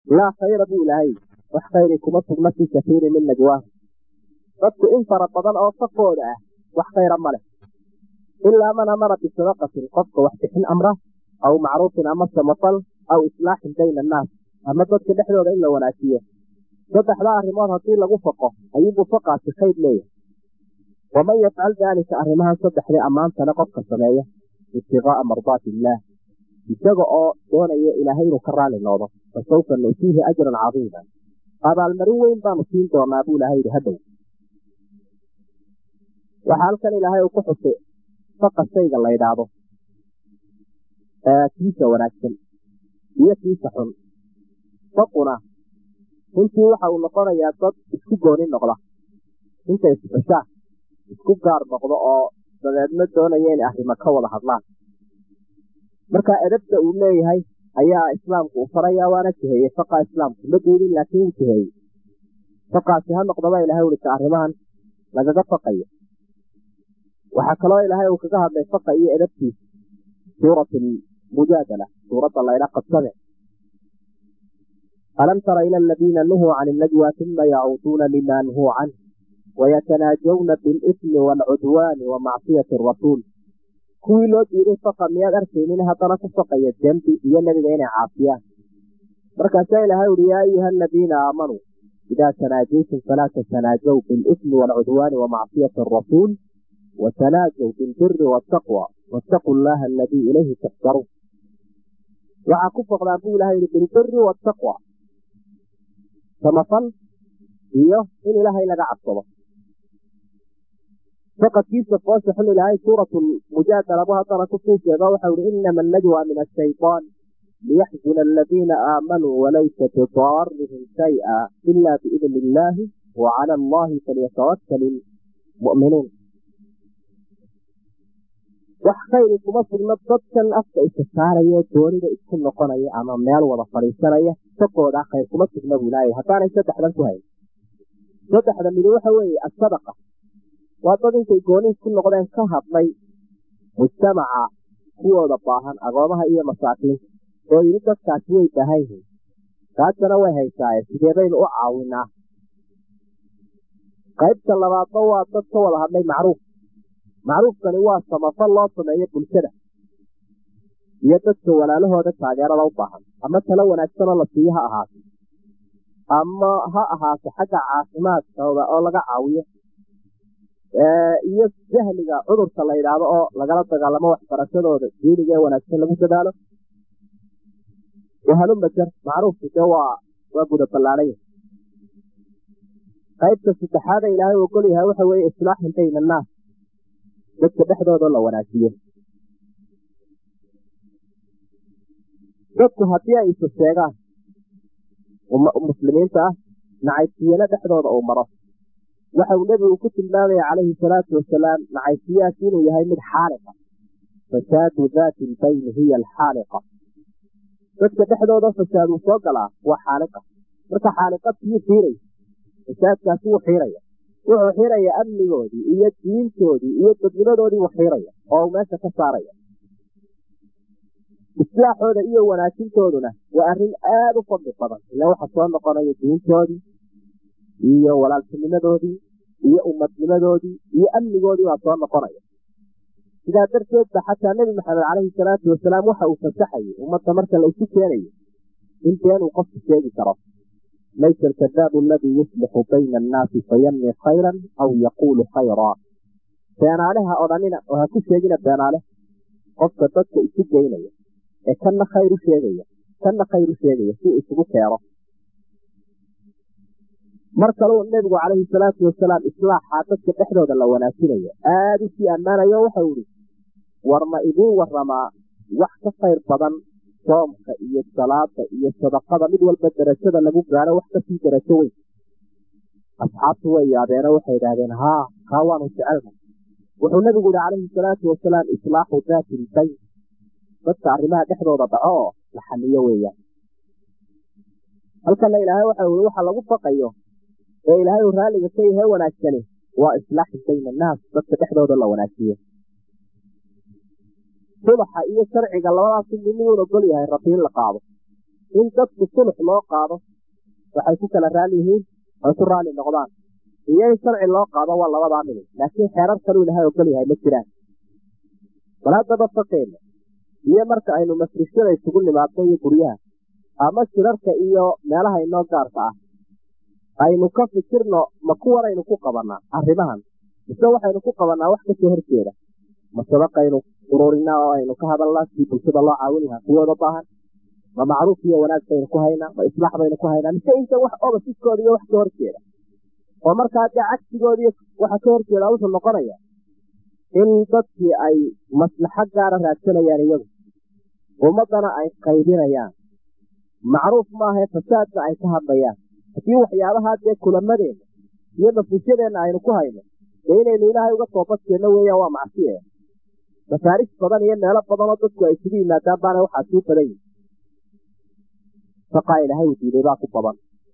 laa khayra buu ilaahay wax khayri kuma sugna fii kasiirin min najwaahu dadku in fara badan oo safooda ah wax khayra ma leh ilaa man amara bisadaqatin qofka wax bixin amra aw macruufin ama samafal aw islaaxin bayna annaas ama dadka dhexdooda in la wanaajiyo saddexdaa arrimood haddii lagu faqo ayuubuu faqaasi khayr leeyahay waman yafcal daalika arrimahan saddexdii ammaantana qofka sameeya ibtiqaa'a mardaati illaah isaga oo doonaya ilaahay inuu ka raali noqdo fasawfa nu'tiihi ajran cadiima abaalmarin weyn baanu siin doonaa buu ilaahay yidhi hadhow waxaa halkan ilaahay uu ku xusay faqa shayga la ydhaahdo kiisa wanaagsan iyo kiisa xun faquna runtii waxa uu noqonayaa dad isku gooni noqda inta isxushaa isku gaar noqdo oo dabeedna doonaya inay arrimo ka wada hadlaan marka edabta uu leeyahay ayaa islaamku u farayaa waana jiheeyey faqa islaamku ma diidin laakiin wuu jiheeyey faqaasi ha noqdaba ilahay ulika arrimahan lagaga faqayo waxaa kaloo ilaahay uu kaga hadlay faqa iyo edabtiisa suurat mujaadala suuradda laydha qabsade alam tara ila aladiina nuhuu can ilnajwa uma yacuuduuna lima nuhuu canh wayatanaajawna bilismi waalcudwaani wa macsiyati arasuul kuwii loo diiday faqa miyaad arkaynin haddana ku faqaya dembi iyo nebiga inay caasiyaan markaasaa ilaahay uhi yaa ayuha aladiina aamanuu idaa tanaajaytum falaa tatanaajaw bilismi waalcudwaani wa macsiyati arasuul watanaajaw bilbiri waataqwa waataquu llaha aladii ilayhi tuxsaruun waxaa ku foqdaan buu ilahay yihi bilbiri waataqwa samafal iyo in ilaahay laga cabsado faqadkiisa foosha xun ilaahay suuratu mujaadala bu haddana kusii sheego waxau ihi inama annajwa min ashayطaan liyaxzuna aladiina aamanuu walaysa bidaarihim shayئa ila biidni illaahi wa cala allahi falyatawakal ilmu'minuun wax khayri kuma sugno dadkan afka isa saaraya doonida isku noqonaya ama meel wada fadhiisanaya sakooda khayr kuma sugna buu ilaahay haddaanay saddexdan ku hayn saddexda midi waxa weeye asadaqa waa dad intay gooni isku noqdeen ka hadlay mujtamaca kuwooda baahan agoomaha iyo masaakiinta oo yidhi dadkaasi way baahan yihiin taasana way haysaaye sidee baynu u caawinaa qaybta labaadna waa dad ka wada hadlay macruuf macruufkani waa samafal loo sameeyo bulshada iyo dadka walaalahooda taageerada u baahan ama talo wanaagsanoo la siiyo ha ahaato ama ha ahaato xagga caafimaadkooda oo laga caawiyo iyo jahliga cudurka la yidhaahdo oo lagala dagaalamo waxbarashadooda diiniga ee wanaagsan lagu dadaalo wahalumajar macruufku dee waa waa guda ballaanaya qaybta saddexaada ilaahay ogol yahay waxa weeye islaaxin bayna annaas dadka dhexdooda la wanaajiyo dadku haddii ay isa sheegaan muslimiinta ah nacaybsiyana dhexdooda uu maro waxa uu nebigu ku tilmaamaya calayhi salaatu wasalaam nacaybsiyaasi inuu yahay mid xaaliqa fasaadu daati lbayni hiya alxaaliqa dadka dhexdooda fasaad uu soo galaa waa xaaliqa marka xaaliqadkiyuu xiiraya fasaadkaasi wuu xiiraya wuxuu xiraya amnigoodii iyo diintoodii iyo dadnimadoodii wuu xiiraya oo uu meesha ka saaraya islaaxooda iyo wanaajintooduna waa arrin aada u fadli badan ila waxa soo noqonaya diintoodii iyo walaaltinimadoodii iyo ummadnimadoodii iyo amnigoodii baa soo noqonaya sidaa darteed ba xataa nebi maxamed caleyhi salaatu wasalaam waxa uu fasaxayay ummadda marka la isu keenayo in been uu qofku sheegi karo laysa alkadaabu aladii yuslixu bayna annaasi fayanmi khayran aw yaquulu khayraa beenaaleha odhanina oo ha ku sheegina beenaale qofka dadka isu geynaya ee kanna khayr u sheegaya kanna khayr u sheegaya si isugu keeno mar kaleu nebigu calayhi salaatu wasalaam islaaxa dadka dhexdooda la wanaajinayo aada u sii ammaanayo waxau ihi war ma idiin waramaa wax ka khayr badan soomka iyo salaada iyo sadaqada mid walba darajada lagu gaaro wax kasii darajo weyn asxaabtu way yaabeeno waxay idhaahdeen haa kaa waanu jecelna wuxuu nebigu yihi calayhi salaatu wasalaam islaaxu daati ilbayn dadka arrimaha dhexdooda dhaco oo la xaliyo weeyaan halkana ilaahay waxa ui waxa lagu faqayo ee ilaahay uu raalliga ka yahay wanaagsani waa islaaxu bayna annaas dadka dhexdooda la wanaajiyo subaxa iyo sharciga labadaasi midniguun ogol yahay rabbi in la qaado in dadku sulux loo qaado waxay ku kala raali yihiin ay ku raali noqdaan iyo in sharci loo qaado waa labadaa midib laakiin xeerar kaluu ilahay ogol yahay ma jiraan bal haddaba faqeena iyo marka aynu mafrishada isugu nimaadno iyo guryaha ama shirarka iyo meelaha inoo gaarka ah aynu ka fikirno ma kuwanaynu ku qabanaa arrimahan mise waxaynu ku qabanaa wax kasoo horjeeda ma sadaqaynu ururinaa oo aynu ka hadalnaa sidii bulshada loo caawin lahaa kuwooda baahan ma macruuf iyo wanaag baynu ku haynaa ma islaax baynu ku haynaa mise inta wax obasiskooda iyo wax ka horjeeda oo markaa dee cagsigoodii waxa ka horjeeda wuxuu noqonaya in dadkii ay maslaxo gaara raadsanayaan iyagu ummaddana ay qaybinayaan macruuf maahae fasaadna ay ka hadlayaan haddii waxyaabahaa dee kulamadeenna iyo nafisyadeena aynu ku hayno dee inaynu ilaahay uga toobadkeenno weeyaan waa macsiye masaaris badan iyo meelo badanoo dadku ay isugu yimaadaan baana waxaa sii badan yihi saqaa ilaahay uu diiday baa ku badan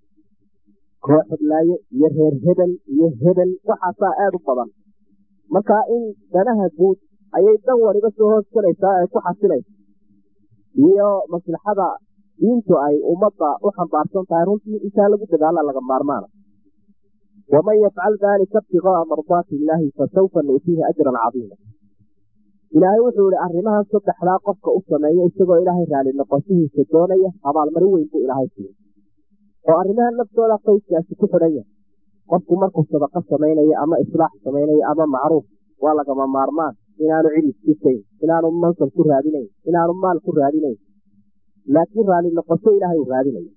koox hadlaaye iyo reer hebel iyo hebel waxaasaa aada u badan markaa in danaha guud ayay dan waliba soo hoos galaysaa ay ku xasilaysa iyo maslaxada diintu ay ummadda u xambaarsan tahay runtii intaa lagu dadaala laga maarmaana waman yafcal daalika ibtigaaa mardaati illaahi fasawfa nu'tiihi ajran cadiima ilaahay wuxuu ihi arrimahan saddexdaa qofka u sameeya isagoo ilaahay raali noqoshihiisa doonaya abaalmarin weyn buu ilaahay siiye oo arrimahan naftooda qoyskaasi ku xidhan yahay qofku markuu sadaqo samaynayo ama islaax samaynayo ama macruuf waa lagama maarmaan inaanu cid iskisayn inaanu mansab ku raadinayn inaanu maal ku raadinayn laakiin raali noqosho ilaahay uu raadinayo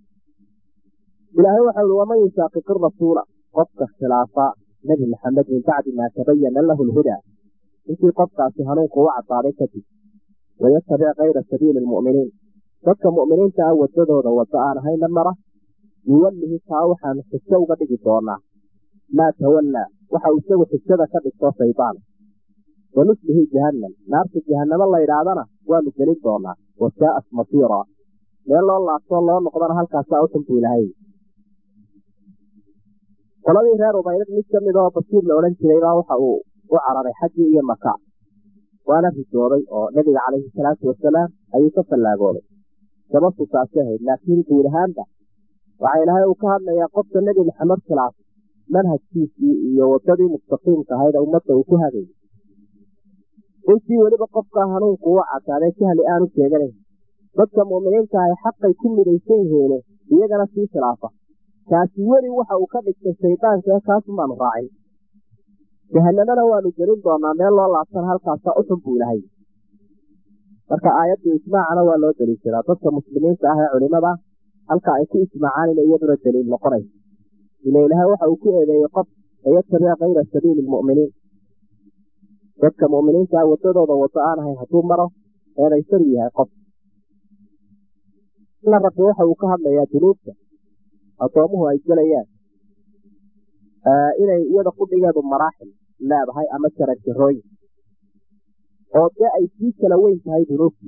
ilaahay waxau ihi waman yusaaqiqi rasuula qofka khilaafa nebi maxamed min bacdi maa tabayana lahu lhudaa intii qofkaasi hanuunku u cadaaday kadib wayatabic kayra sabiili lmu'miniin dadka mu'miniinta ah wadadooda waddo aan ahayna mara nuwallihi taa waxaanu xijo uga dhigi doonaa maa tawallaa waxa uu isagu xijada ka dhigto shaydaan wanuslihi jahannam naarta jahannamo la ydhaahdana waanu gelin doonaa wasaa'at masiira meel loo laabtoo loo noqdana halkaasaa u xunbuu ilahay qoladii reer ubaydad mid ka mid oo basiir la odhan jiraybaa waxa uu u cararay xaggii iyo maka waana risooday oo nebiga calayhi salaatu wasalaam ayuu ka fallaagooday sababtu taasi ahayd laakiin guud ahaanba waxaa ilaahay uu ka hadlayaa qofka nebi maxamed khilaaf manhajkiisii iyo wadadii mustaqiimka ahayd ummadda uu ku hagayay intii weliba qofka hanuunku u cadaaday jahli aanu sheeganayn dadka mu'miniinta ahay xaqay ku midaysan yihiine iyagana sii khilaafa kaasi weli waxa uu ka dhigtay shaydaanka kaasumaanu raacin jahanamana waanu gelin doonaa meel loo laabtana halkaasa uxun buu ilahay marka aayaddu ijmaacana waa loo deliishadaa dadka muslimiinta ah ee culimada halka ay ku ijmaacaan ina iyaduna daliil noqonayso ila ilaahay waxa uu ku eedeeyey qof ayatabic kayra sabiili lmu'miniin dadka mu'miniinta ah wadadooda wado aan ahayn hadduu maro eedaysaru yahay qof ina rabbi waxa uu ka hadlayaa dunuubta addoomuhu ay gelayaan inay iyada qudhigeedu maraaxil leedahay ama jaranjarooyin oo dee ay sii kala weyn tahay dunuubtii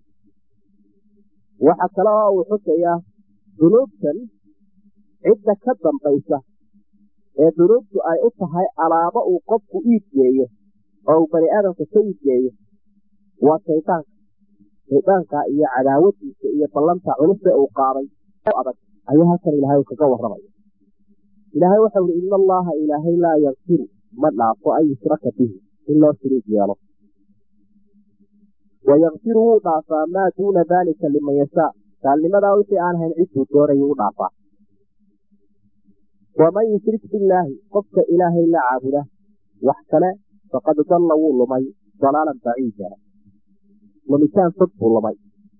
waxa kale oo uu xusayaa dunuubtan cidda ka dambaysa ee dunuubtu ay u tahay alaabo uu qofku iibgeeyo oo uu bani aadamka ka iibgeeyo waa shaydaanka shaydaanka iyo cadaawadiisa iyo ballanta culuse uu qaaday adag ayuu halkan ilaahay kaga warramaya ilaahay waxau ihi ina allaha ilaahay laa yakfiru ma dhaafo an yushraka bihi in loo shiriig yeelo wayakfiru wuu dhaafaa maa duuna daalika liman yashaa gaalnimadaa wixii aan hayn cidduu doonayuu u dhaafaa waman yushrik billaahi qofka ilaahay la caabuda wax kale faqad dalla wuu lumay dalaalan baciida lumitaan fog buu lumay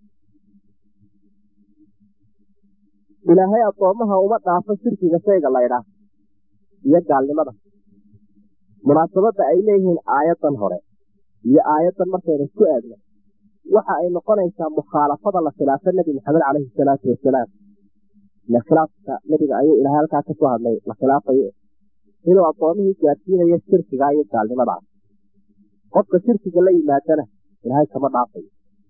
ilaahay addoommaha uma dhaafo shirkiga shayga laydhaah iyo gaalnimada munaasabadda ay leeyihiin aayaddan hore iyo aayaddan markaynu isku eegno waxa ay noqonaysaa mukhaalafada la khilaafo nebi maxamed caleyhi salaatu wasalaam ile khilaafka nebiga ayuu ilahay halkaa kasoo hadlay la khilaafayo inuu addoomihii gaadsiinayo shirkiga iyo gaalnimadaa qofka shirkiga la yimaadana ilaahay kama dhaafayo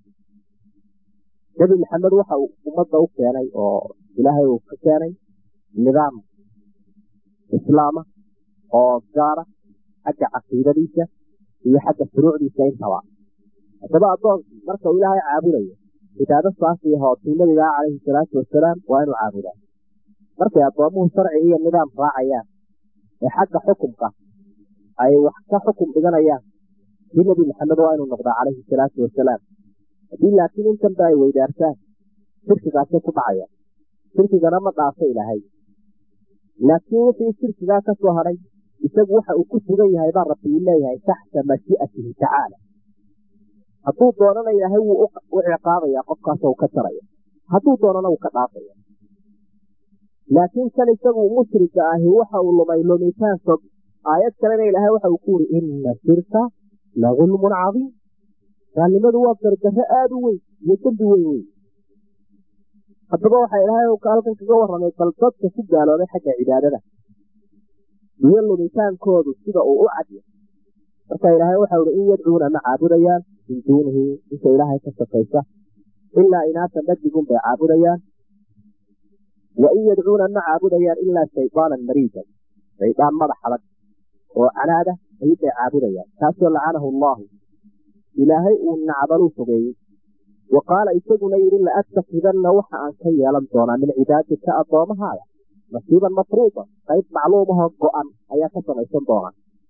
nebi maxamed waxa uu ummadda u keenay oo ilaahay uu ka keenay nidaam islaama oo gaara xagga caqiidadiisa iyo xagga furuucdiisa intaba haddaba addoonkii marka uu ilaahay caabudayo cibaado saafiya hootii nabigaa calayhi salaatu wasalaam waa inuu caabudaa markay addoomuhu sharci iyo nidaam raacayaan ee xagga xukumka ay wax ka xukum dhiganayaan kii nebi maxamed waa inuu noqdaa calayhi salaatu wasalaam haddii laakiin intanba ay weydaartaan shirkigaasay ku dhacayaan shirkigana ma dhaafo ilaahay laakiin wixii shirkigaa ka soo hadhay isagu waxa uu ku sugan yahay baa rabbi uu leeyahay taxta mashi'atihi tacaala hadduu doonana ilaahay wuu u ciqaabaya qofkaasoo uu ka jaraya hadduu doonana wuu ka dhaafaya laakiin kan isagu mushrika ahi waxa uu lumay lumitaan fog aayad kalena ilaahay waxa uu ku yidhi ina shirka la gulmun cadiim gaalnimadu waa gardarro aada u weyn iyo dembi weyn weyn haddaba waxaa ilaahay halkan kaga warramay bal dadka ku gaaloobay xagga cibaadada iyo lumitaankoodu sida uu u cadya marka ilaahay waxau ihi in yadcuuna ma caabudayaan min duunihi inta ilaahay ka safaysa ilaa inaasan dhadigun bay caabudayaan wa in yadcuuna ma caabudayaan ilaa shaydaanan mariidan shaydaan madax adag oo canaada ayuubay caabudayaan kaasoo lacanahu allaahu ilaahay uu nacdaluu fogeeyey wa qaala isaguna yidhi la attakidanna waxa aan ka yeelan doonaa min cibaadika addoomahaada nasiiban mafruuda qayb macluumahoo go-an ayaa ka samaysan doonaa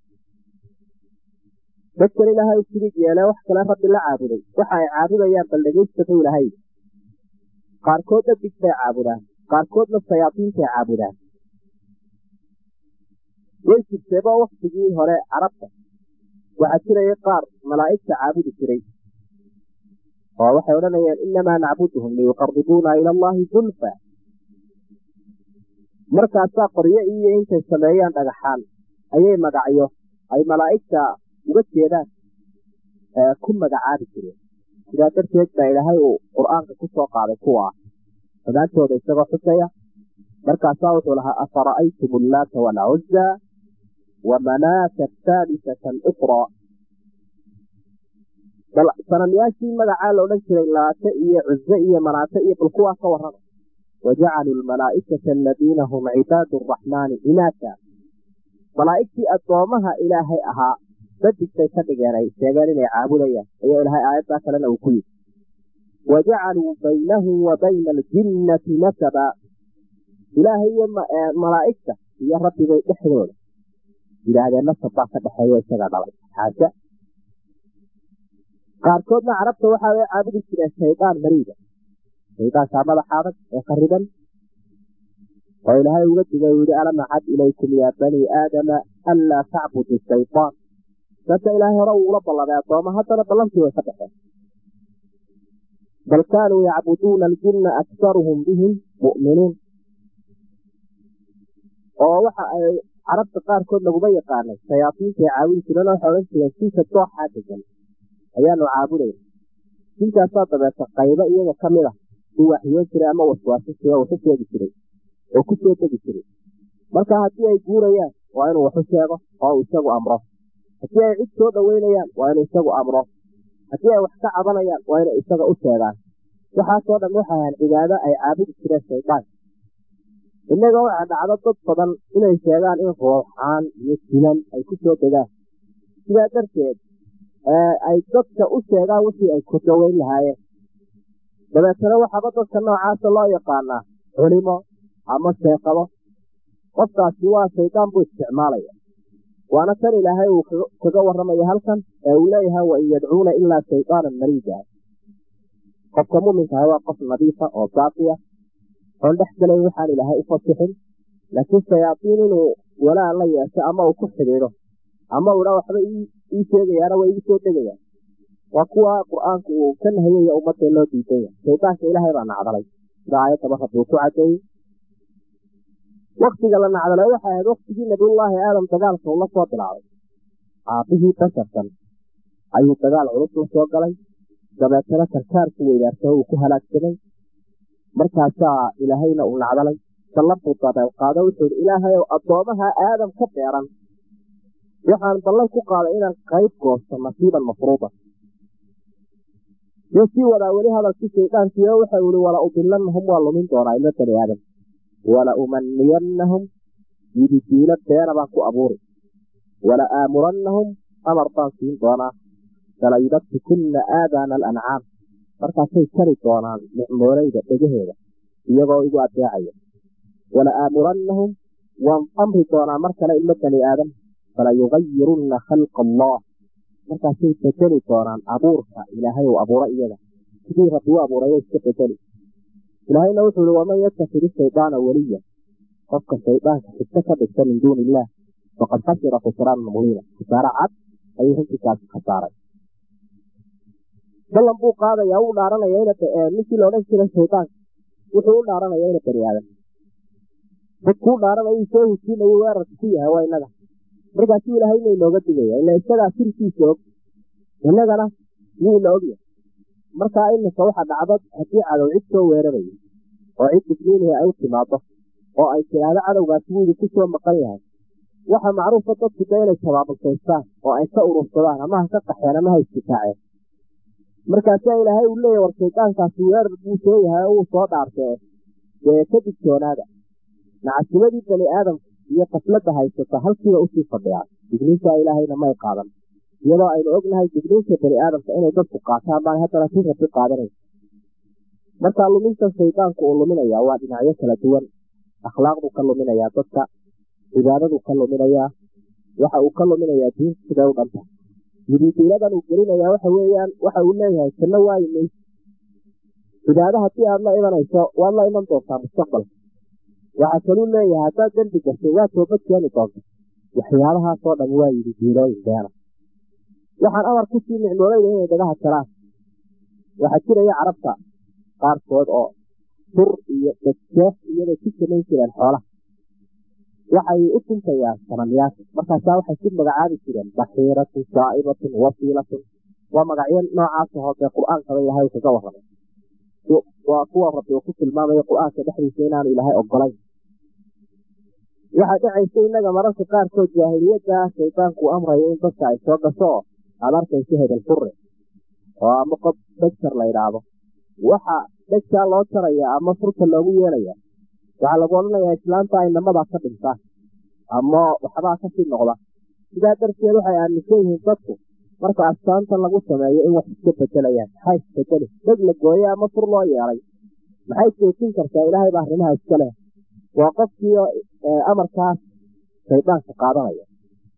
dadkan ilaahay sidig yeelee wax kale rabbi la caabuday waxa ay caabudayaan bal dhegaystabu ilahay qaarkood dhadig bay caabudaan qaarkoodna shayaadiintay caabudaan way jirteeboo waktigii hore carabta waxaa jiraya qaar malaa'igta caabudi jiray oo waxay odhanayaan inamaa nacbuduhum liyuqaribuuna ila allaahi zulfa markaasaa qoryo iyo intay sameeyaan dhagaxaan ayay magacyo ay malaa'igta uga jeedaan ku magacaabi jireen sidaa darteed baa ilaahay uu qur-aanka ku soo qaaday kuwa damaantooda isagoo xusaya markaasaa wuxuu lahaa afara'aytum allaata waalcuzza wa manaata athaalisata aluqraa bal sanamyaashii magacaa la odhan jiray laate iyo cuze iyo manaate iyo bal kuwaa ka warrama wajacaluu lmalaa'ikata aladiina hum cibaadu araxmaani inaasa malaa'igtii addoomaha ilaahay ahaa dadigtay ka dhigeen ay sheegeen inay caabudayaan ayaa ilaahay aayaddaa kalena uu ku yidhi wajacaluu baynahu wa bayna aljinnati nasaba ilaahay iyo malaa'igta iyo rabbibay dhexdooda yidhaahdeen nasab baa ka dhexeeyo isaga dhalay xaasha qaarkoodna carabta waxa way caabudi jireen shaydaan mariida shaydaankaa madaxa adag ee khariban oo ilaahay uga digay uu yihi alam acad ilaykum yaa banii aadama anlaa tacbudu shaydaan dadka ilaahay hore uu ula ballamay addooma haddana ballantii way ka dhexeen bal kaanuu yacbuduuna aljinna aktaruhum bihim mu'minuun oo waxa ay carabta qaarkood laguma yaqaanay shayaadiintay caabudi jireen waxay odhan jireen sinka dooxaa degan ayaanu caabudayna sinkaasaa dabeeta qaybo iyaga ka mid a uu waxyoon jiray ama waswaaso jira waxu sheegi jiray oo ku soo degi jiray marka haddii ay guurayaan waa inuu waxu sheego oo uu isagu amro haddii ay cid soo dhoweynayaan waa inuu isagu amro haddii ay wax ka cabanayaan waa inay isaga u sheegaan waxaasoo dhan waxay ahaan cibaado ay caabudi jireen shaydaan innaga waxaa dhacdo dad badan inay sheegaan in ruuxaan iyo jinan ay ku soo degaan sidaa darteed ay dadka u sheegaan wixii ay ku daweyn lahaayeen dabeetana waxaaba dadka noocaasa loo yaqaanaa culimo ama sheekado qofkaasi waa shaydaan buu isticmaalaya waana tan ilaahay uu kaga warramaya halkan ee uu leeyahay wa in yadcuuna ilaa shaydaanan mariida qofka muminkaha waa qof nadiifa oo saafiya oon dhex gelayn waxaan ilaahay u fasixin laakiin shayaadiin inuu walaan la yeesho ama uu ku xidhiidho ama uu dhaa waxba ii sheegayaana waa igu soo degayaan waa kuwa qur-aanku uu ka nahayaya ummadda loo diidan yahay shaydaanka ilaahay baa nacdalay sida aayaddaba rabbi uu ku cadeeyey waktiga la nacdalay waxay ahayd waktigii nabiyullaahi aadam dagaalka uu la soo bilaabay aabbihii basharkan ayuu dagaal culus la soo galay dabeetana karkaarku weydaartay uu ku halaagsamay markaasaa ilaahayna uu nacdalay ballabuu dabeelqaado wuxuu ihi ilaahay ow addoomaha aadam ka beeran waxaan ballan ku qaaday inaan qayb goosto nasiiban mafruuda yuu sii wadaa weli hadalkii shaydaankii oo waxau ihi wala udilannahum waa lumin doonaa ilmo bani aadam wala umaniyannahum yididiilo beena baan ku abuuri wala aamurannahum amar baan siin doonaa falayubatikunna aadaana alancaam markaasay jari doonaan nicmooleyda dhegaheeda iyagoo igu adeecaya wala aamurannahum waan amri doonaa mar kale ilmo bani aadam fala yugayirunna khalqa allah markaasay bedeli doonaan abuurka ilaahay uu abuuro iyaga sidii rabbi u abuurayo iska bedeli ilaahayna wuxuu ihi waman yatakid shaydaana weliya qofka shaydaanka xigto ka dhigta min duuni illaah faqad khasira khusraanan mubiina khasaare cad ayuu runtiikaasi khasaaray ballan buu qaadayaa uu dhaaranaya ninkii la odhan jiray shaydaanka wuxuu u dhaaranaya ina bani aadam dadkuu dhaaranaya soo hujinayo weerarka ku yahay waa inaga markaasuu ilaahayna inooga digaya ila isagaa sirkiisa og innagana yuu ina ogyahay markaa iminka waxa dhacdo haddii cadow cid soo weerarayo oo cid digniinaya ay u timaado oo ay tidhaahdo cadowgaasi wuu idinku soo maqan yahay waxa macruufa dadku da inay tabaabusaystaan oo ay ka urursadaan ama ha ka qaxeen ama ha istikaaceen markaasaa ilaahay uu leeyahy war shaydaankaasi weerar buu soo yahay oo uu soo dhaartee dee ka digtoonaada nacasimadii bani aadamka iyo qafladda haysata halkiiba usii fadhiyaa digniintaa ilaahayna may qaadan iyadoo aynu ognahay digniinta bani aadamka inay dadku qaataan baan haddana si rabi qaadanaysa markaa luminta shaydaanku uu luminayaa waa dhinacyo kala duwan akhlaaqdu ka luminayaa dadka cibaadadu ka luminayaa waxa uu ka luminayaa diinta siday u dhanta yididiiladan uu gelinayaa waxa weeyaan waxa uu leeyahay janno waayi mayso cibaado haddii aad la imanayso waad la iman doontaa mustaqbalka waxaa kaluu leeyahay haddaad dembi gashay waa toobad keeni doonta waxyaabahaasoo dhan waa yidhi diilooyin beena waxaan amar ku sii nicmoolayda inay dhagaha jaraan waxaa jiraya carabta qaarkood oo tur iyo dhegjeef iyagay ku samayn jireen xoolaha waxay u tuntayaan sanamyaasha markaasaa waxay ku magacaabi jireen baxiiratun saa'ibatun wasiilatun waa magacyo noocaas ahoo dee qur-aankaba ilaahay kaga warramay waa kuwa rabbi uu ku tilmaamayo qur-aanka dhexdiisa inaanu ilaahay ogolayn waxaa dhacaysa innaga mararka qaarkood jaahiliyadda shaydaanku amrayo in dadka ay soo gasho oo aada arkayso hebel furre oo ama qof dhegtar la yidhaahdo waxa dhegtaa loo jaraya ama furta loogu yeelaya waxaa lagu odhanayaa islaanta ay namadaa ka dhintaan ama waxbaa kasii noqda sidaa darteed waxay aaminsan yihiin dadku marka astaanta lagu sameeyo in wax iska bedelayaan maxaa isbedeli dheg la gooye ama fur loo yeelay maxay joojin kartaa ilaahay baa arrimaha iska leh waa qofkii amarkaas shaydaanka qaadanaya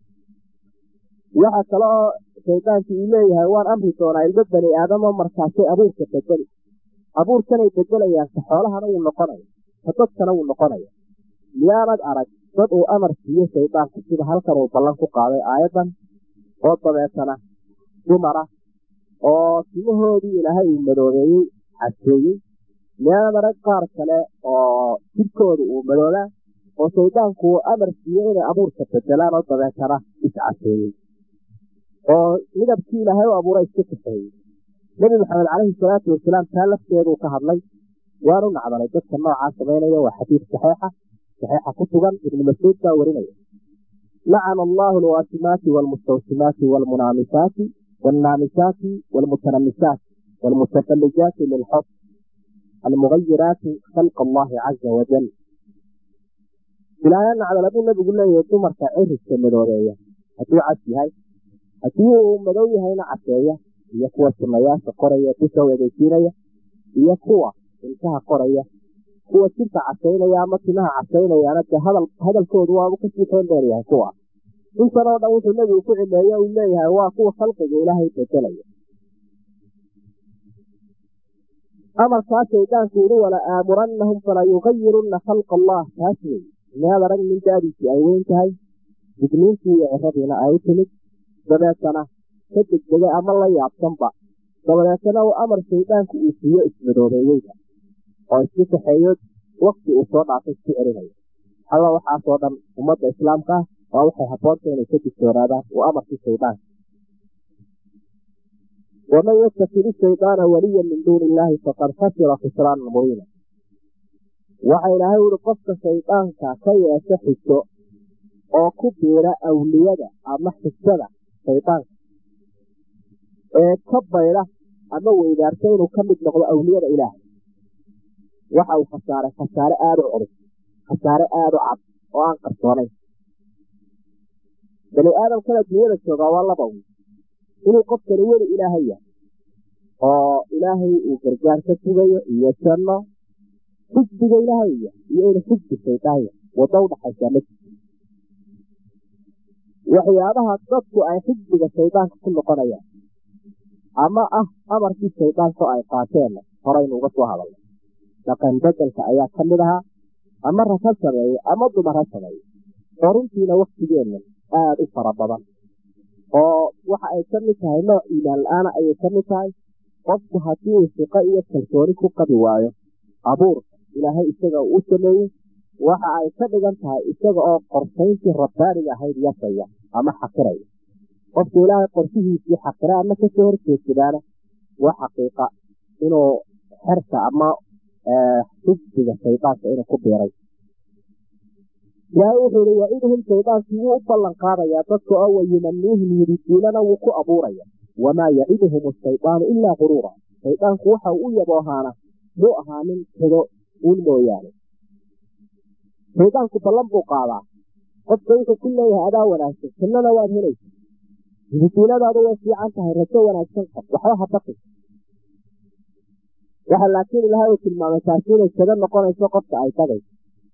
waxa kale oo shaydaankii uu leeyahay waan amri doonaa ilmo bani aadamo markaasay abuurka bedeli abuurkanay bedelayaan ka xoolahana wuu noqonaya ka dadkana wuu noqonaya miyaanad arag dad uu amar siiyo shaydaanku sida halkan uu ballan ku qaaday aayaddan oo dabeetana dumara oo timahoodii ilaahay uu madoobeeyey caseeyey miyaanad arag qaar kale oo jidhkooda uu madoobaa oo shaydaanku uu amar siiyo inay abuurka bedelaan oo dabeetana iscaseeyey oo midabkii ilaahay u abuuray iska kaxeeyey nebi maxamed calayhi salaatu wasalaam taa lafteeduu ka hadlay waanu nacdalay dadka noocaa samaynaya waa xadiid saxeixa saxeixa ku sugan ibnu mascuud baa warinaya lacana allahu alwaasimaati waalmustawsimaati waalmunaamisaati waalnaamisaati waalmutanamisaat waalmutafallijaati lilxub almugayiraati khalqa allahi caza wajal ilaahay nacdala buu nabigu leeyahay dumarka ciriska madoobeeya hadduu cas yahay haddii uu madow yahayna caseeya iyo kuwa sunayaasha qoraya dusha weegeysiinaya iyo kuwa ilkaha qoraya kuwa jirka casaynaya ama timaha casaynayaana dee hadal hadalkoodu waaba kasii toon dheer yahay kuwa intan oo dhan wuxuu nebigu ku cileeye uu leeyahay waa kuwa khalqiga ilaahay bedelaya amarkaa shaydaanku yidhi wala aamurannahum fala yugayirunna khalqa allah taas wey inaad arag nin daadiisii ay weyn tahay digniintii iyo ciradiina ay u timid dabeetana ka degdegay ama la yaabsanba dabadeetana uu amar shaydaanku uu siiyo ismadoobeeyeyda oo isku kaxeeyo wakti uu soo dhaafay isku celinayo alla waxaasoo dhan ummadda islaamka ah waa waxay habboonta inay ka digtoonaadaan uu amarkii shaydaanka waman yatakidi shaydaana waliyan min duuni illaahi faqad khasira khusraanan mubiina waxa ilaahay uhi qofka shaydaanka ka yeesha xigto oo ku biira awliyada ama xigtada shaydaanka ee ka bayda ama weydaarta inuu ka mid noqdo awliyada ilaahay waxa uu khasaaray khasaare aada u culus khasaare aada u cad oo aan qarsoonayn bani aadamkana dunyada joogaa waa laba wy inuu qofkani weli ilaahay yahay oo ilaahay uu gargaar ka sugayo iyo janno xisbiga ilaahay iyo iyo ina xisbi shaydaanya waddo udhaxaysaa ma jirto waxyaabaha dadku ay xisbiga shaydaanka ku noqonayaan ama ah amarkii shaydaanka ay qaateenna horaynu uga soo hadalnay dhaqan bedelka ayaa ka mid ahaa ama rag ha sameeye ama dumar ha sameeye oo runtiina waktigeenna aada u fara badan oo waxa ay ka mid tahay nooc iimaan la-aana ayay ka mid tahay qofku haddii uu siqo iyo kalsooni ku qabi waayo abuurka ilaahay isaga uu u sameeyey waxa ay ka dhigan tahay isaga oo qorsayntii rabbaaniga ahayd yasaya ama xaqiraya qofku ilaahay qorshihiisii xaqira ama kasoo horjeedsadaana waa xaqiiqa inuu xerka ama xisbiga shaydaanka inuu ku biiray ilaahay wuxuu ihi waidhum shaydaankii wuu u ballan qaadayaa dadka oo wayumaniihim yididiilana wuu ku abuuraya wamaa yaciduhum ashaydaanu ilaa quruura shaydaanku waxa uu u yaboohaana muu ahaanin tedo uun mooyaane shaydaanku ballan buu qaadaa qofka wuxuu ku leeyahay adaa wanaagsan jannana waad helaysa yididiiladaadu way fiican tahay rajo wanaagsan qab waxba ha baqi waxa laakiin ilaahay uu tilmaamay taasi inay tedo noqonayso qofka ay tagayso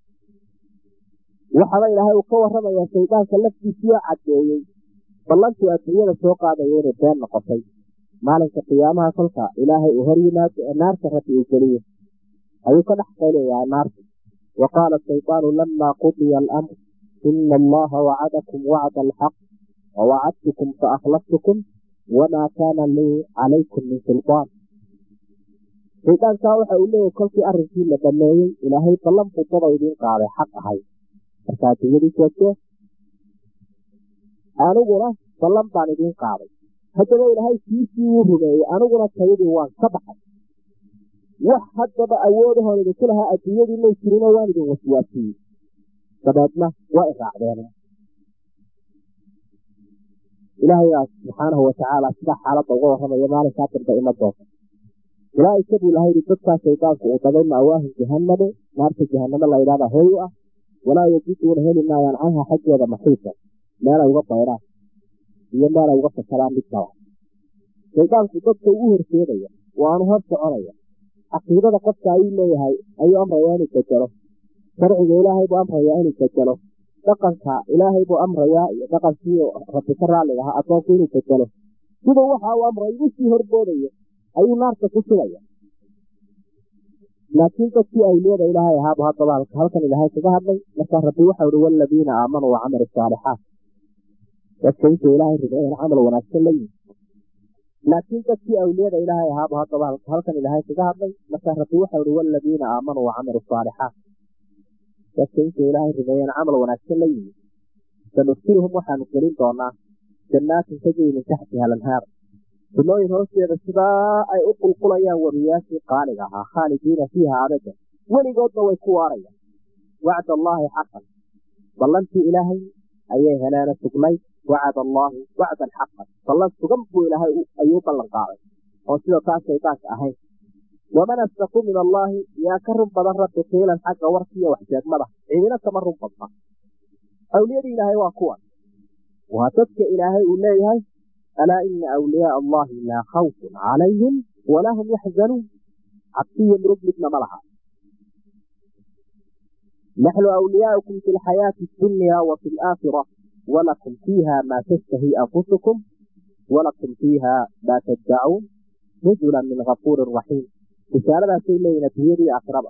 waxaba ilaahay uu ka warramayaa shaydaanka laftiisiioo caddeeyey ballantuu adduunyada soo qaadaya inay been noqotay maalinka qiyaamaha kolka ilaahay uu hor yimaado ee naarta rabbi uu geliyo ayuu ka dhex qaylayaa naarta wa qaala shaydaanu lamaa qudiya alamr ina allaha wacadakum wacda alxaq wawacadtukum faakhlaftukum wamaa kaana lii calaykum min sultaan shaydaankaa waxa uu leeyahy kolkii arrinkii la dhameeyey ilaahay ballan buu daba idiin qaaday xaq ahay markaa adduunyadii joogto aniguna ballan baan idiin qaaday haddaba ilaahay kiisii wuu rumeeyey aniguna tayadii waan ka baxay wax haddaba awoodahoon idinku lahaa adduunyadii may jirino waan idin waswaasiyey dabeedna waa iraacdeen ilaahayaa subxaanahu watacaala sidaa xaaladda uga warramaya maalinkaa dambe ima doonta ulaaika buu ilahay yidhi dadkaa shaydaanku uu dagay ma'waahum jahanname naarta jahanamo la ydhahda hoy u ah walaa yajiduuna heli maayaan canha xaggeeda maxiisa meelay uga bayraan iyo meelay uga fakaraan midnaba shaydaanku dadka ugu horseedaya waanu hor soconaya caqiidada qofka ayuu leeyahay ayuu amrayaa inuu bedelo sharciga ilaahay buu amrayaa inuu bedelo dhaqanka ilaahay buu amrayaa iyo dhaqankii rabbi ka raalliga ahaa addoonku inuu bedelo siduu waxa uu amray ugu sii horboodaya ayuu naarta ku sugaya laakiin dadkii awliyada ilaahay ahaabu haddaba halkan ilaahay kaga hadlay markaa rabbi waxau ihi waladiina aamanuu wacamilu saalixaat dadka intuu ilaahay rumeeyeen camal wanaagsan la yimi laakiin dadkii awliyada ilaahay ahaabu haddaba halkan ilaahay kaga hadlay markaa rabbi waxau ihi waladiina aamanuu wacamilu saalixaat dadka intuu ilaahay rumeeyeen camal wanaagsan la yimi sanudkilhum waxaanu gelin doonaa jannaatin tajri min taxtiha alanhaar sunooyin hoosteeda sidaa ay u qulqulayaan wariyaashii qaaliga ahaa khaalidiina fiiha abada weligoodna way ku waarayaan wacd allaahi xaqan ballantii ilaahay ayay heleena sugnayd wacad allaahi wacdan xaqan ballan sugan buu ilaahay ayuu ballan qaaday oo sida taa shaydaanka ahayn waman asdaqu min allaahi yaa ka run badan rabbi qiilan xagga warkiiyo waxjeegmada ciidina kama run badna awliyadii ilaahay waa kuwan waa dadka ilaahay uu leeyahay alaa ina awliyaaa allahi laa khawfun calayhim walaa hum yaxzanuun cabsiyo murug midna ma laha naxnu awliyaaukum fi lxayaati addunya wa fi alaakhira walakum fiiha maa tashtahi anfusukum walakum fiiha maa taddacuun nuzula min gafuurin raxiim bishaaradaasay leeyihin adduunyadii aakhiraba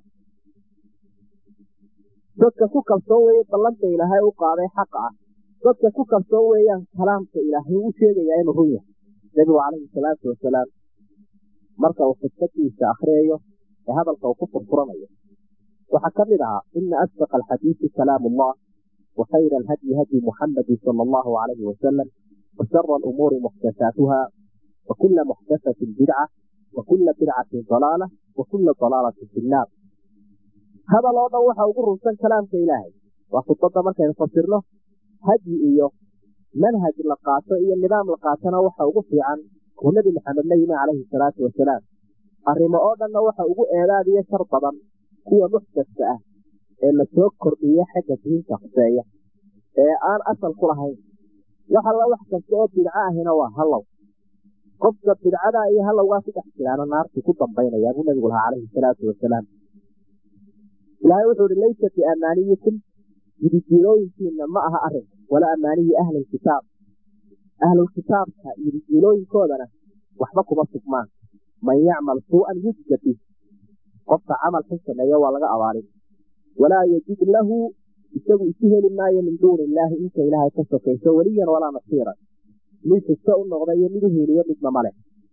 dadka ku kalsoon weeye ballanta ilaahay u qaaday xaqa ah dadka ku kalsoon weeyaan kalaamka ilaahay u sheegayaa inuu run yahay nebigu calayhi salaatu wasalaam marka uu khudbadiisa akhriyayo ee hadalka uu ku furfuranayo waxaa ka mid ahaa ina asdaqa alxadiisi kalaamu allah wa khayra alhadyi hadyi muxamadi sala allahu calayhi wasalam wa shara alumuuri muxdasaatuha wa kula muxdasatin bidca wa kula bidcatin dalaala wa kula dalaalatin fi nnaar hadal oo dhan waxa ugu runsan kalaamka ilaahay waa khudbadda markaynu fasirno hadyi iyo manhaj la qaato iyo nidaam la qaatona waxa ugu fiican kuu nebi maxamed la yimi calayhi salaatu wasalaam arrimo oo dhanna waxa ugu eedaadiyo shar badan kuwa muxdaska ah ee lasoo kordhiya xagga diinta khuseeya ee aan asal ku lahayn wax alla wax kasta oo bidco ahina waa hallow qofka bidcada iyo halowgaa ku dhex jiraana naartii ku dambaynaya buu nabigu lahaa calayhi salaatu wasalaam ilaahay wuxuu ihi laysa biamaaniyikum yidijiilooyinkiina ma aha arrin wala amaaniyi ahlilkitaab ahlulkitaabka yidijiilooyinkoodana waxba kuma sugmaan man yacmal suu'an yujza bih qofka camal xun sameeyo waa laga abaalin walaa yajid lahu isagu isu heli maayo min duuni illaahi inta ilaahay ka sokayso weliyan walaa nasiiran mid xigto u noqda iyo mid u hiiliyo midna male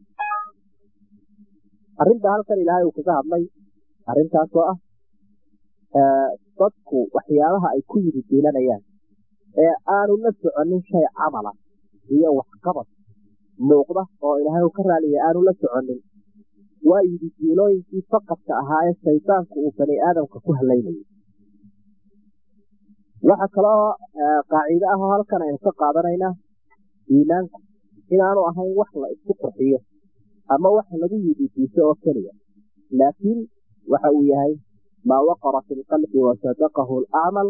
arrinta halkan ilaahay uu kaga hadlay arrintaasoo ah dadku waxyaabaha ay ku yidi diilanayaan ee aanu la soconin shay camala iyo waxqabad muuqda oo ilaahay uu ka raaliya aanu la soconin waa yidi diilooyinkii faqadka ahaa ee shaydaanku uu bani aadamka ku halaynayay waxa kaloo qaaciide ah oo halkan aynu ka qaadanaynaa iimaanku inaanu ahayn wax la isku qurxiyo ama wax lagu yididiiso oo keliya laakiin waxa uu yahay maa waqara fi lqalbi wasadaqahu lacmal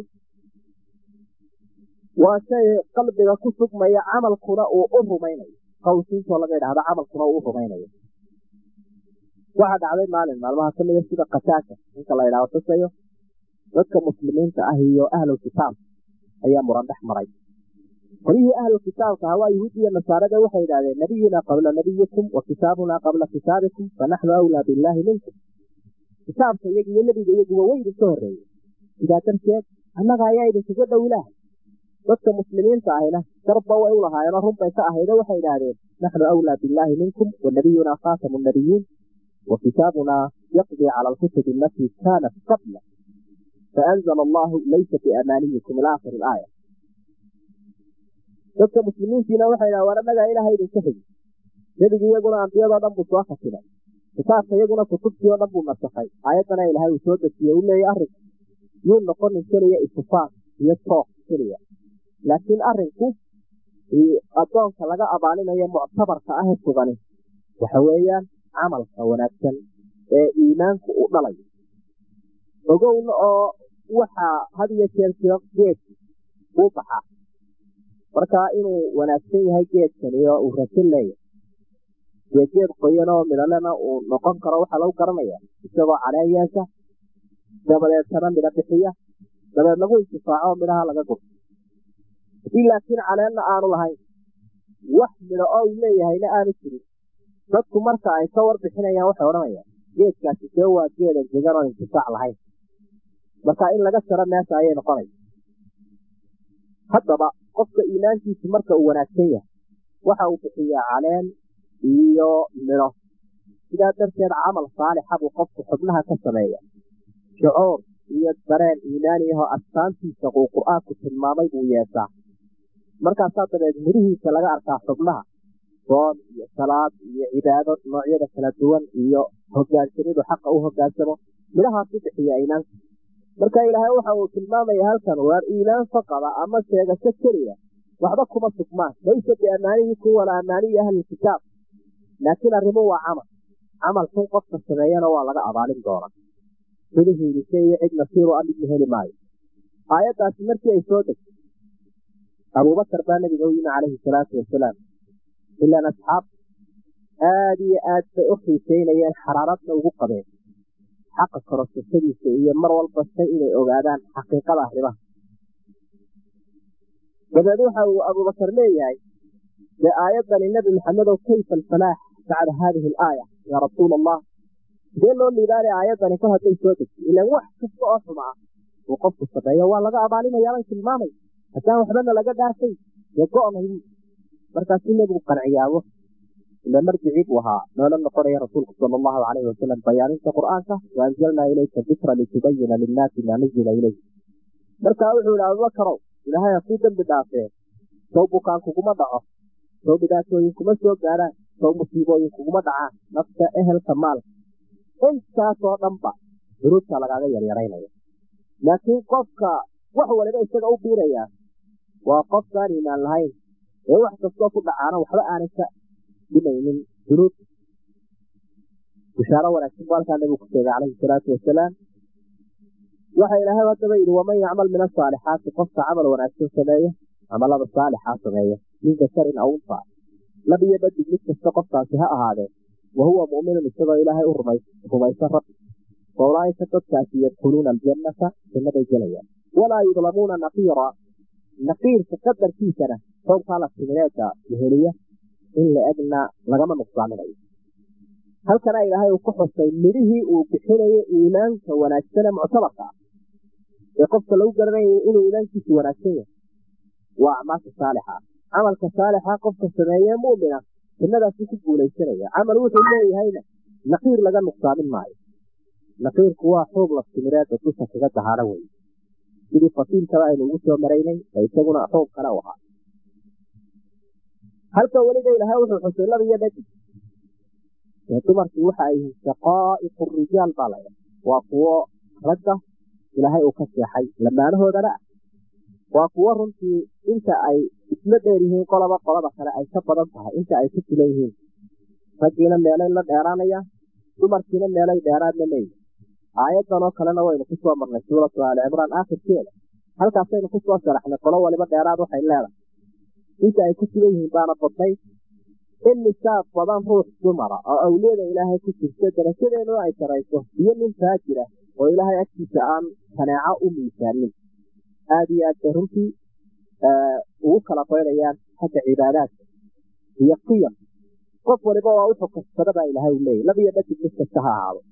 waa shay qalbiga ku sugmaya camalkuna uu u rumaynayo qowsiintoo laga idhahdo camalkuna uu u rumaynayo waxaa dhacday maalin maalmaha kamida sida kataaka ninka la idhahdo tusayo dadka muslimiinta ah iyo ahlulkitaab ayaa muran dhex maray qolyihii ahlulkitaabka ah waa yuhuud iyo nasaarada waxay idhahdeen nabiyunaa qabla nabiyikum wa kitaabunaa qabla kitaabikum fanaxnu awlaa billaahi minkum kitaabka iyaga iyo nebiga iyaguba way idinka horreeyey sidaa darteed annaga ayaa idinkaga dhow ilaahay dadka muslimiinta ahina darba way u lahaayeenoo runbay ka ahaydo waxay idhaahdeen naxnu awlaa billaahi minkum wa nabiyunaa khaatamu nabiyiin wa kitaabunaa yaqdii cala alkutubi alatii kaanat qabla faanzla allahu laysa biamaaniyikum ila akhiri ilaaya dadka muslimiintiina waxay dhaha war annagaa ilaahay idinka xigi nebigi iyaguna ambiyadoo dhan buu soo khatimay kitaabka iyaguna kutubtii oo dhan buu nasakhay aayaddana ilaahay uu soo dejiye u leeyay arrinku yuu noqonin keliya itifaan iyo tooq keliya laakiin arrinku addoonka laga abaalinayo muctabarka ah sugani waxa weeyaan camalka wanaagsan ee iimaanku u dhalayo ogowna oo waxaa had iyo jeer jiro geedki uu baxaa markaa inuu wanaagsan yahay geedkani oo uu rasin leeyahay dee geed qoyan oo midhalena uu noqon karo waxaa lagu garanaya isagoo caleen yeesha dabadeetana midho bixiya dabeed lagu intifaaco oo midhaha laga gurto haddii laakiin caleenna aanu lahayn wax midho oo uu leeyahayna aanu jirin dadku marka ay ka warbixinayaan waxay odhanayaan geedkaasi see waa geed engegan oon intifaac lahayn marka in laga jaro meesha ayay noqonaysa haddaba qofka iimaankiisu marka uu wanaagsan yahay waxa uu bixiyaa caleen iyo midho sidaa darteed camal saalixa buu qofku xubnaha ka sameeya shucuur iyo dareen iimaaniyahoo astaantiisa uu qur-aanku tilmaamay buu yeeshaa markaasaa dabeed midhihiisa laga arkaa xubnaha soon iyo salaad iyo cibaado noocyada kala duwan iyo hogaansamidu xaqa u hogaansamo midhahaas u bixiya iimaanka marka ilaahay waxa uu tilmaamaya halkan waar iimaan faqada ama sheegasho keliya waxba kuma sugmaan laysa biamaaniyikum walaa amaaniyi ahlilkitaab laakiin arrimu waa camal camal xun qofka sameeyana waa laga abaalin doonaa midihiidise iyo cid nasiiru a midna heli maayo aayaddaasi markii ay soo degtay abuubakar baa nabiga u yimi calayhi salaatu wasalaam ilaan asxaab aada iyo aad bay u xiiseynayeen xaraaradna ugu qabeen xaqa korosashadiisa iyo mar walba shay inay ogaadaan xaqiiqada arrimaha dabeed waxa uu abuubakar leeyahay dee aayaddani nebi maxamedow kayfa alfalaax bacda haadihi alaaya yaa rasuula allah sidee loo liibaani aayaddani kor hadday soo degtay ilaan wax kasta oo xuma ah uu qofku sameeyo waa laga abaalinayaabay tilmaamay haddaan waxbana laga dhaartay dee go-nay markaasuu nebigu qanciyaabo ila marjicii buu ahaa noola noqonaya rasuulku sala allahu calayhi wasalam bayaaninta qur'aanka wa anzalnaa ilayka dikra litubayina linnaasi maa nuzila ilayh markaa wuxuu ihi abubakarow ilaahay hakuu dembi dhaafee sow bukaan kuguma dhaco sow dhibaatooyin kuma soo gaadhaan sow musiibooyin kuguma dhacaan nafta ehelka maalka intaasoo dhanba duruubta lagaaga yaryaraynaya laakiin qofka wax waliba isaga u biirayaa waa qofkaan iimaan lahayn ee wax kastoo ku dhacaana waxba aanay ka dhimaynin dunuub bishaaro wanaagsan bu halkaa nabigu ku sheegay calayhi salaatu wasalaam waxa ilaahay haddaba yidhi waman yacmal min asaalixaati qofka camal wanaagsan sameeya camalada saalixaa sameeya min dakarin aw unfa lab iyo dhadig mid kasta qofkaasi ha ahaadee wa huwa mu'minun isagoo ilaahay u rumaysan rabbi fa ulaaika dadkaasi yadkhuluuna aljannata jannaday gelayaan walaa yudlamuuna naqiira naqiirka qadarkiisana xoogkaa la timireedka weheliya in la egna lagama nuqsaaminayo halkana ilaahay uu ku xusay midhihii uu bixinayo iimaanka wanaagsane muctabarka ah ee qofka lagu garanayo inuu iimaankiisu wanaagsan yahay waa acmaasha saalixa camalka saalixa qofka sameeye mu'mina jannadaasuu ku guulaysanaya camal wuxuu leeyahayna naqiir laga nuqsaamin maayo naqiirku waa xoog laftimireeda dusha kaga dahaano weye sidii fasiilkaba aynu ugu soo maraynay ee isaguna xoog kale u ahaa halka weliba ilaahay wuxuu xusay laba iyo dhadig ee dumarkii waxa ay yihiin shaqaa'iqu rijaal baa laydha waa kuwo ragga ilaahay uu ka seexay lamaanahoodana ah waa kuwo runtii inta ay isla dheer yihiin qolaba qolada kale ay ka badan tahay inta ay ku filan yihiin raggiina meelay la dheeraanayaan dumarkiina meelay dheeraadna leeyihin aayaddan oo kalena waynu ku soo marnay suuratu aali cimraan aakhirkeeda halkaasaynu ku soo sharaxnay qolo waliba dheeraad waxay leedahay inta ay ku filan yihiin baana badnay in nisaab badan ruux dumara oo awliyada ilaahay ku jirta darajadeeduna ay sarayso iyo nin faajira oo ilaahay agtiisa aan kaneeco u miisaanin aada iyo aad bay runtii ugu kala baynayaan xagga cibaadaadka iyo qiyam qof waliba waa wuxuu kasbada baa ilaahay leeyay laba iyo dhadig mid kasta ha ahaado